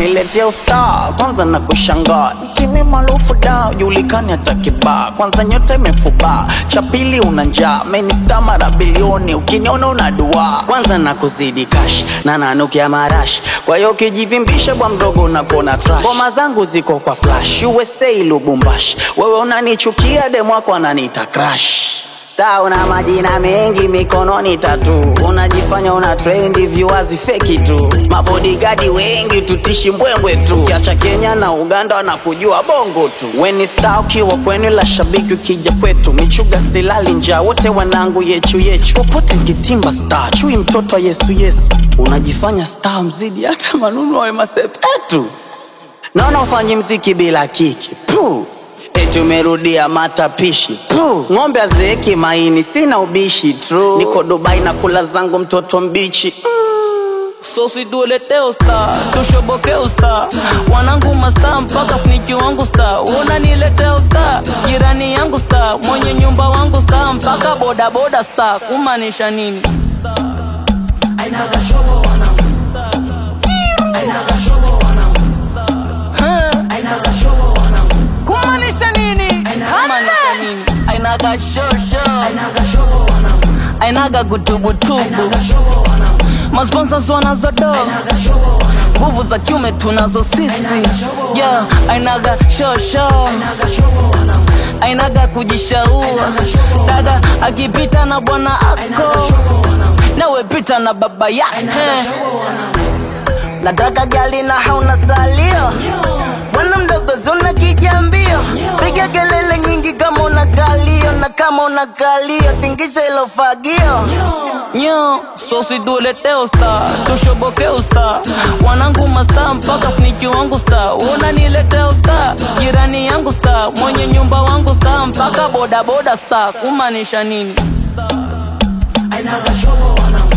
unaniletea ustaa kwanza na kushangaa timi maarufu da julikani hata kibaa kwanza nyota imefubaa cha pili una njaa menista mara bilioni ukiniona una dua kwanza na kuzidi kash na nanukia marashi kwa hiyo ukijivimbisha bwa mdogo unakona trash ngoma zangu ziko kwa flash usa lubumbashi wewe unanichukia demwako ananiita crash Star una majina mengi mikononi tatu, unajifanya una trendi viwazi feki tu, mabodigadi wengi tutishi mbwembwe tu, kiacha Kenya na Uganda wanakujua bongo tu. Weni star ukiwa kwenu, la shabiki ukija kwetu, michuga silali njaa, wote wanangu yechu yechu, popote kitimba star, chui mtoto wa Yesu Yesu, unajifanya star mzidi hata manunu wa masepetu, naona ufanyi mziki bila kiki Puh. Eti umerudia matapishi Puh. Ng'ombe azeeki maini, sina ubishi True. Niko Dubai na kula zangu mtoto mbichi So situletee usta, tushoboke usta, wanangu masta mpaka sniki wangu sta, unaniletea usta, jirani yangu sta, mwenye nyumba wangu sta, mpaka boda boda sta, kumaanisha nini? Ainaga shobo wanangu. Ainaga shobo wanangu. Huh? Ainaga shobo wanangu. Kumaanisha nini? Kumaanisha nini? Ainaga shosho, Ainaga shobo wanangu. ainaga kutubutubu, Ainaga shobo wanangu. masponsors wanazodo Ainaga shobo wanangu. nguvu za kiume tunazo sisi, yeah, ainaga shosho Ainaga shobo wanangu. ainaga kujishaua dada akipita na bwana ako Shobo wanangu. nawe pita na baba yake Shobo wanangu. nataka gali na hauna salio bwana mdogo zuna kijambio piga kelele nyingi kama una kalio na kama una kalio tingisha ilo fagio nyo sosi tulete usta tushoboke usta wanangu masta mpaka sniki wangu sta unanilete usta jirani yangu sta mwenye nyumba wangu sta mpaka bodaboda sta kumaanisha nini Ainaga shobo wanangu.